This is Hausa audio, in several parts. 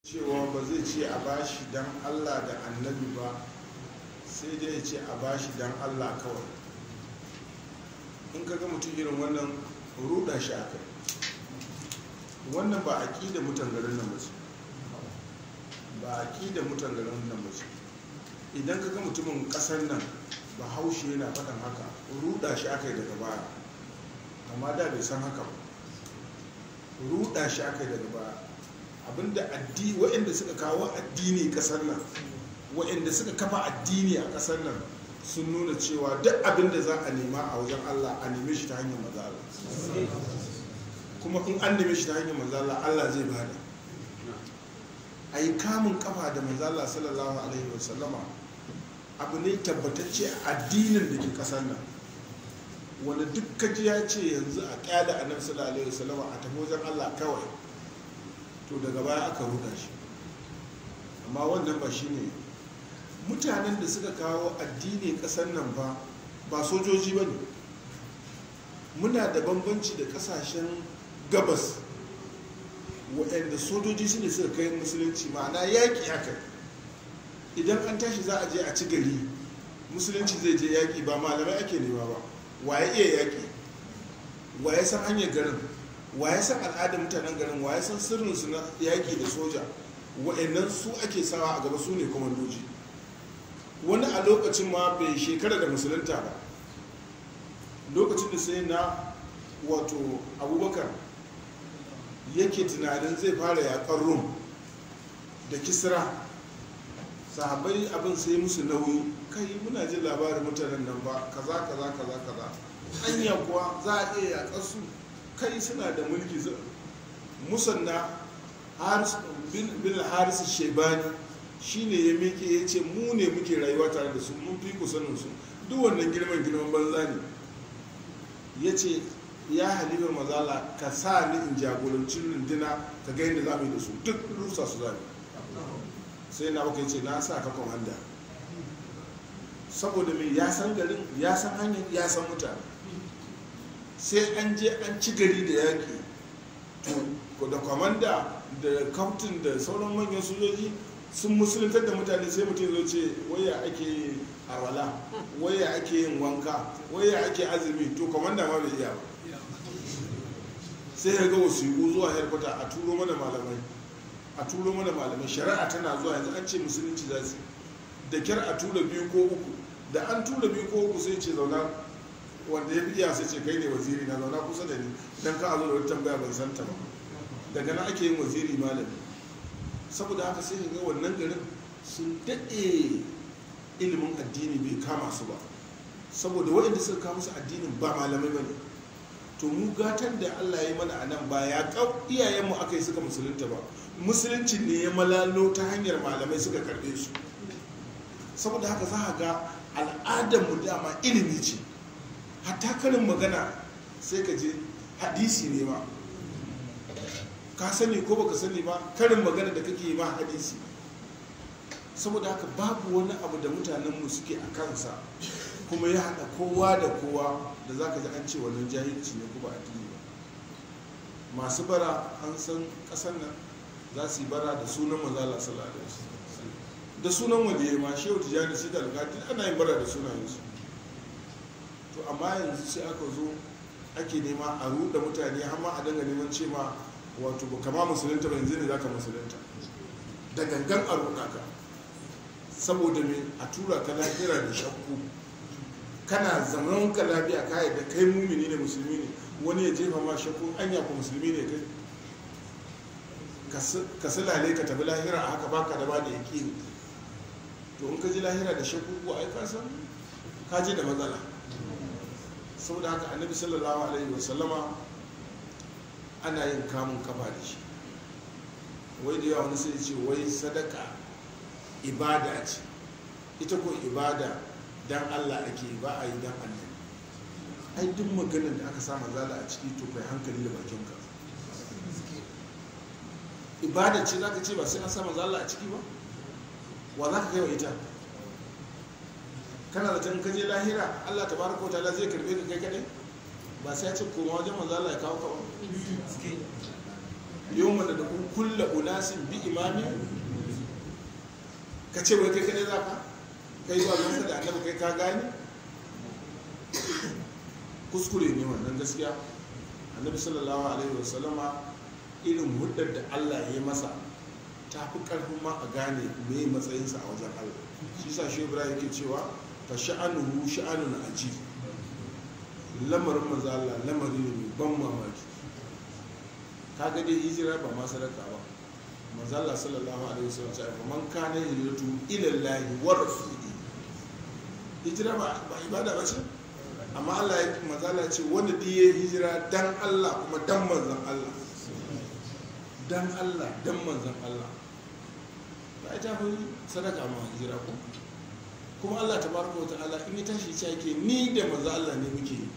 cewa ba zai ce a bashi dan allah da annabi ba sai dai ya ce a bashi dan allah kawai in ka ga mutum irin wannan ruda shi a kai wannan ba a ƙi da mutan garin nan bace ba a ƙi da mutan garin nan bace idan ka ga mutumin ƙasar nan ba haushe yana faɗin haka ruda shi aka yi daga baya amma da bai san haka ba ruda shi aka yi daga baya abinda addini waɗanda suka kawo addini ƙasar nan waɗanda suka kafa addini a ƙasar nan sun nuna cewa duk abin da za a nema a wajen Allah a neme shi ta hanyar mazala kuma in an neme shi ta hanyar mazala Allah zai bada a yi kamun kafa da mazala sallallahu alaihi wasallama abu ne tabbatacce addinin da ke ƙasar nan wanda duk kaji ya ce yanzu a kyada annabi sallallahu alaihi wasallama a tafi wajen Allah kawai to daga baya aka ruda shi amma wannan ba shi ne mutanen da suka kawo addini kasar nan ba ba sojoji ba ne muna da bambanci da kasashen gabas waɗanda sojoji su ne suka kai musulunci ma'ana yaƙi haka idan an tashi za a je a ci gari musulunci zai je yaƙi ba malamai ake nema ba waye iya yaƙi waye san hanyar garin waye san al'adar mutanen garin waye san sirrinsu na yaƙi da soja wa'annan su ake sawa a gaba su ne kwamandoji wani a lokacin ma bai shekara da musulunta ba lokacin da sai na wato abubakar yake tunanin zai fara yaƙar rum da kisra sahabai abin sai musu nauyi kai muna jin labarin mutanen nan ba kaza kaza kaza kaza hanya kuwa za a iya yaƙar su kai suna da mulki musanna bin haris shebani shine ya miƙe ya ce mu ne muke rayuwa tare da su mun fi ku sanin su duk wannan girman girman banza ne ya ce ya halifar mazala ka sa ni in jagoranci runduna ka ga yadda za mu yi da su duk rusa su zami sai na baka ce na sa ka kwamanda saboda mai ya san garin ya san hanyar ya san mutane sai an je an ci gari da yaƙi to da kwamanda da kaftin da sauran manyan sojoji sun musuluntar da mutane sai mutum zo ce waya ake arwala waya ake yin wanka waya ake azumi to kwamanda ma bai iya ba sai ya ga wasiƙu zuwa harkwata a turo mana malamai a turo mana malamai shari'a tana zuwa yanzu an ce musulunci za su da kyar a tura biyu ko uku da an tura biyu ko uku sai ce zauna wanda ya fi iya sai ce kai ne waziri na zauna kusa da ni don ka zo da wata tambaya ban san ta ba daga nan ake yin waziri malami saboda haka sai ga wannan garin sun daɗe ilimin addini bai kama su ba saboda waɗanda suka kama su addinin ba malamai ba ne to mu gatan da allah ya yi mana a nan ba ya kau iyayenmu aka yi suka musulunta ba musulunci ne ya malalo ta hanyar malamai suka karɓe su saboda haka za a ga al'adarmu dama ilimi ce hatta karin magana sai ka je hadisi ne ma ka sani ko baka sani ba karin magana da kake yi ma hadisi saboda haka babu wani abu da mutanenmu suke a kansa kuma ya haɗa kowa da kowa da za ka ji an ce wannan jahilci ne kuma addini ba masu bara an san ƙasar nan za su yi bara da sunan mazala sallallahu alaihi da sunan waliyai ma shehu tijjani sai da alƙadi ana yin bara da sunayensu to amma yanzu sai aka zo ake nema a ruɗa mutane har ma a danga neman ce ma wato ba kama musulunta ba yanzu ne za ka musulunta da gangan a ruɗa ka saboda me a tura ka lahira da shakku kana zaman ka lafiya ka da kai mumini ne musulmi ne wani ya jefa ma shakku anya ko musulmi ne kai ka silale ka tafi lahira a haka baka da ba da yaƙini to in ka ji lahira da shakku ko ai ka san ka je da matsala saboda haka annabi sallallahu alaihi wasallama ana yin kamun kafa da shi wai da yawa wani sai ce wai sadaka ibada ce ita ko ibada dan Allah ake ba a yi dan annabi ai duk maganar da aka sa zala a ciki to kai hankali da bakinka ibada ce zaka ce ba sai an sa zala a ciki ba wa za ka kai wa ita kana da can kaje lahira Allah tabaraka wa ta'ala zai karbe ka kai kadai ba sai ya ce koma wajen manzo Allah ya kawo ka ba yau mana da kulla unasin bi imami ka ce wai kai kadai za ka kai zuwa gansa da annabi kai ka gane kuskure ne wannan gaskiya annabi sallallahu alaihi wasallama irin hudar da allah ya yi masa ta fi karfin ma a gane me matsayinsa a wajen allah shi sa shi ibrahim yake cewa fa sha'anuhu sha'anun aji lamarin maza allah lamari ne mai ban mamaki ka ga dai hijira ba ma sadaka ba maza allah sallallahu alaihi wasallam ya ce man kana hijratu ila allah wa rasuli hijira ba ibada ba ce amma Allah ya mazala ce wanda da ya hijira dan Allah kuma dan manzan Allah dan Allah dan manzan Allah ba ita fi sadaka ma hijira ko kuma Allah ta baraka wa ta'ala in ya tashi ce yake ni da manzan Allah ne muke yi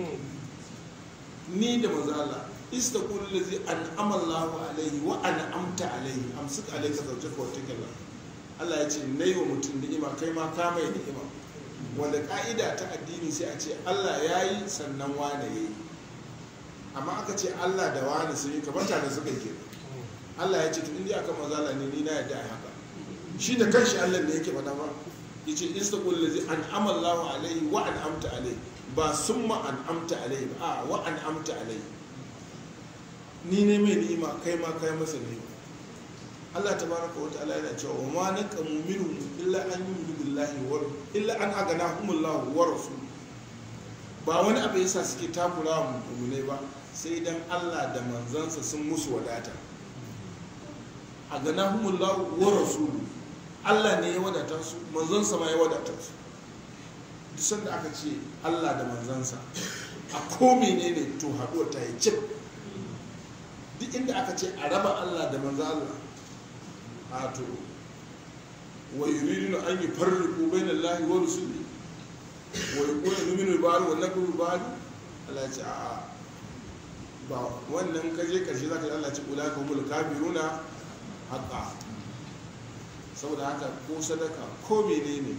ni da manzan Allah istaqul ladzi an'ama Allahu alaihi wa an'amta alaihi amsik alayka zawjaka wa takalla Allah ya ce nayi wa mutum ni'ima kai ma ka mai ni'ima wanda ka'ida ta addini sai a ce allah ya yi sannan wane ya yi amma aka ce allah da wane sun yi kamar tare suka yi allah ya ce to inda aka mazala ne ni na yadda a haka shi da kanshi allah ne yake faɗa ba ya ce istaqul ladzi an'ama Allahu alaihi wa an'amta alaihi ba summa an'amta alaihi ba a wa an'amta alaihi ni ne mai ni'ima kai ma kai masa ni'ima Allah tabaraka wa ta'ala yana cewa wa ma naqamu minhum illa an yu'minu billahi wa illa an aganahumullahu wa rasul ba wani abu yasa suke takura wa mu'minai ba sai dan Allah da manzansa sun musu wadata aganahumullahu wa rasul Allah ne ya wadata su manzansa ma ya wadata su duk sanda aka ce Allah da manzansa a ko menene to haɗuwar ta yi cip duk inda aka ce a raba Allah da manzan Allah wato wa yuriduna an yufarriqu bayna Allahi wa rusuli wa yaqulu nu'minu bi ba'd wa nakfuru bi ba'd Allah ce a ba wannan kaje karshe zaka ji Allah ce ulaka humul kafiruna haqqa saboda haka ko sadaka ko menene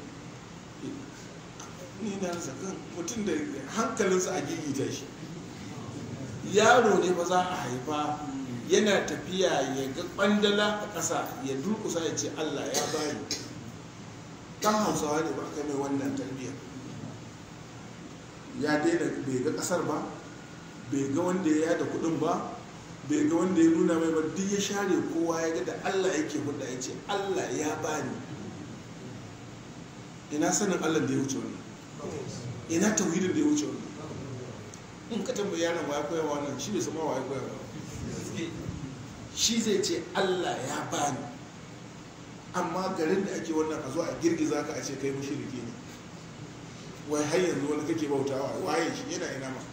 ni na zakan mutum da hankalinsa a gigita shi yaro ne ba za a haifa yana tafiya ya ga kwandala a ƙasa ya durkusa ya ce allah ya bani kan hausawa ne ba aka mai wannan tarbiyyar ya daina bai ga ƙasar ba bai ga wanda ya yada kuɗin ba bai ga wanda ya nuna mai ba duk ya share kowa ya ga da allah yake hudda ya ce allah ya bani ina sanin allah da ya wuce wannan ina tauhidin da ya wuce wannan in ka tambayi yaron wa ya koya wannan shi bai sama wa ya koya ba shi zai ce allah ya bani amma garin da ake wannan a zo a girgiza ka a ce kai mushriki ne wai har yanzu wani kake bautawa waye shi yana ina ma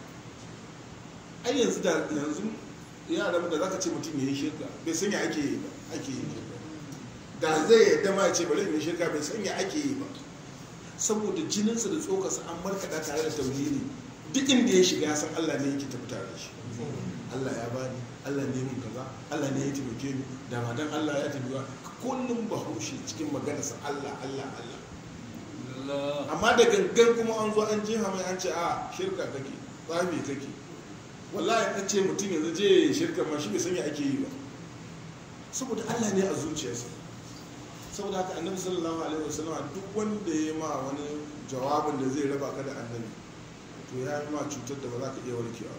ai yanzu da yanzu yaran da zaka ce mutum ya yi shirka bai sanya ake yi ba ake yi da zai yadda ma ce bari in yi shirka bai sanya ake yi ba saboda jininsa da tsokarsa an markaɗa tare da tauhidi duk inda ya shiga ya san Allah ne yake tafi tare da shi Allah ya bani Allah ne mun kaza Allah ne ya taimake ni da ma dan Allah ya tafi ba kullum bahaushe cikin maganarsa Allah Allah Allah amma da gangan kuma an zo an jefa mai an ce a shirka kake tsafi kake wallahi an ce mutum yanzu je shirka ma shi bai sanya ake yi ba saboda Allah ne a zuciyarsa saboda haka annabi sallallahu alaihi wasallam duk wanda ya ma wani jawabin da zai raba ka da annabi to ya yi ma cutar da ba za ka iya warkewa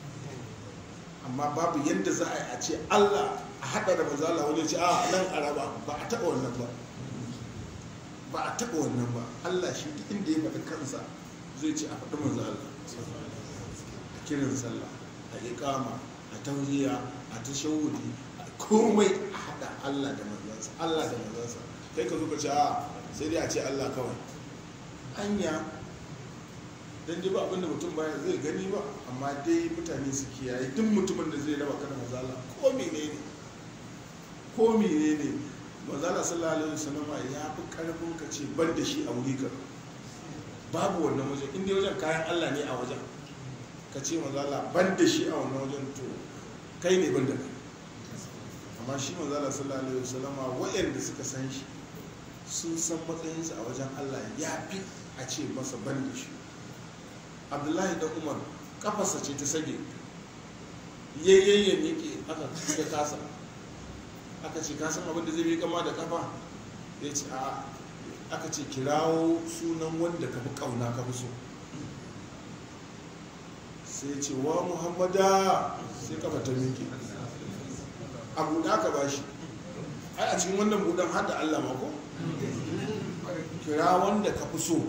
amma babu yadda za a yi a ce Allah a haɗa da mazala wani ce a nan a raba ba a taɓa wannan ba ba a taɓa wannan ba Allah shi duk inda ya faɗi kansa zai ce a faɗi manzo Allah a kiran sallah a iqama a tauhiya a tashawudi komai a haɗa Allah da manzansa Allah da manzansa kai ka zo ka ce a sai dai a ce Allah kawai anya dan dai ba abin da mutum baya zai gani ba amma dai mutane su kiyaye duk mutumin da zai raba kana mazala ko menene ko menene mazala sallallahu alaihi wasallam ya fi karfin ka ce ban da shi a wuri ka babu wannan wajen inda wajen kayan Allah ne a wajen ka ce mazala ban da shi a wannan wajen to kai ne ban da kai amma shi manzala sallallahu alaihi wasallama waɗanda suka san shi sun san matsayinsa a wajen Allah ya fi a ce masa ban da shi abdullahi da umar kafarsa ce ta sage yayyayen yake aka ya kasa aka ce kasan abin da zai yi kama da kafa ya ce a aka ce kirawo sunan wanda ka fi kauna ka fi so sai ce wa muhammada sai kafa ta miƙe a buɗa ka ba shi ai a cikin wannan buɗan har da allah mako kira wanda ka fi so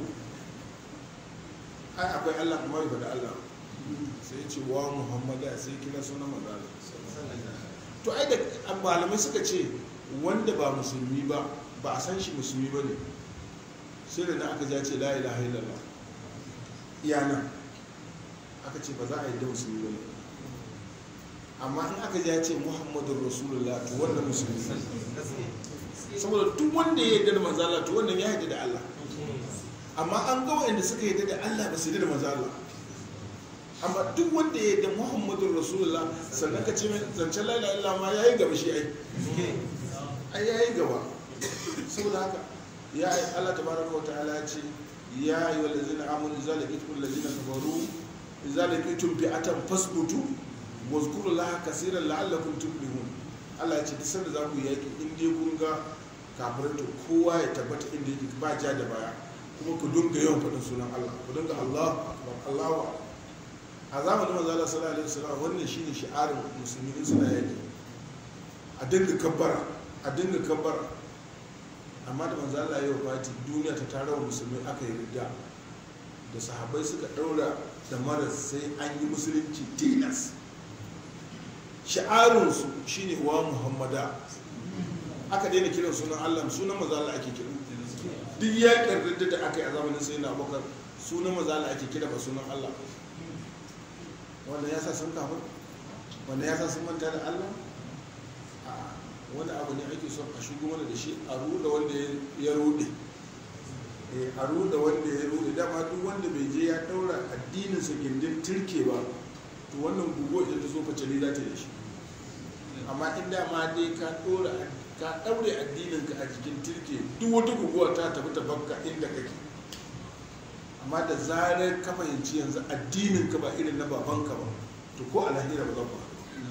ai akwai allah kuma bai da allah sai ce wa muhammada sai kira sunan mazala to ai da malamai suka ce wanda ba musulmi ba ba a san shi musulmi ba ne sai da na aka ja ce la ilaha illallah iyana aka ce ba za a yi da musulmi ba ne amma in aka ja ce muhammadun rasulullah to wannan musulmi saboda duk wanda ya yarda da manzala to wannan ya yarda da allah amma an ga wa'anda suka yarda da allah ba su yarda da manzala amma duk wanda ya yarda muhammadun rasulullah sannan ka ce zancen la ilaha illallah ma yayi gaba shi ai ai yayi gaba saboda haka ya yi Allah tabaraka wa ta'ala ce ya yi wa lazina amunu idza laqitum lazina kafaru idza laqitum fi'atan fasbutu wa zkuru laha kaseeran la'allakum tuflihun Allah ya ce duk sanda za ku yaki in dai kun ga kafirai to kowa ya tabbata inda yake ba ja da baya kuma ku dinga yawan faɗin sunan Allah ku dinga Allah akbar Allahu a zamanin manzo Allah sallallahu alaihi wasallam wannan shine shi'arin musulmi in suna yaki a dinga kabbara a dinga kabbara amma da manzo Allah ya wafati duniya ta tara wa musulmai aka yi rida da sahabbai suka daura da maras sai an yi musulunci tilas sha'arunsu shine wa muhammada aka daina kiran sunan Allah sunan manzo Allah ake kira duk yakin ridda da aka yi a zamanin sai na bakar sunan manzo Allah ake kira ba sunan Allah wanda ya sa sun kafir wanda ya sa sun manta da Allah wani abu ne ake son a shigo mana da shi a ruda wanda ya rude a ruda wanda ya rude dama duk wanda bai je ya daura addininsa gindin turke ba to wannan guguwa idan ta zo facali za ta yi shi amma in dama dai ka dora ka daure addininka a jikin turke duk wata guguwa ta tafi ta bakka inda kake amma da zarar ka fahimci yanzu addininka ba irin na babanka ba to ko a lahira ba za ku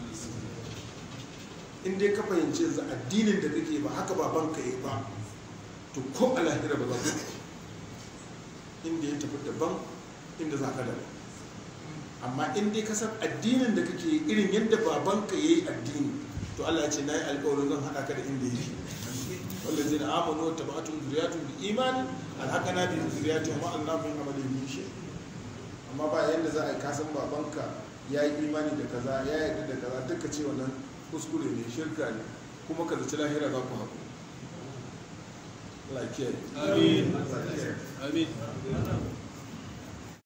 in dai ka fahimci yanzu addinin da kake ba haka babanka yi ba to ko a lahira ba za ku inda ya tafi daban inda za ka daban amma in dai ka san addinin da kake yi irin yadda babanka ya yi addini to Allah ya ce na yi alkawarin zan haɗa ka da inda yake wanda zai na amonu wata ba'atun zuriyatun bi imani alhaka na bi zuriyatun ma Allah min amalin min shi amma ba yadda za a yi kasan babanka ya yi imani da kaza ya yarda da kaza duka ce wannan kuskure ne shirka ne kuma ka zaci lahira za ku haku lakiyar Amin. Amin.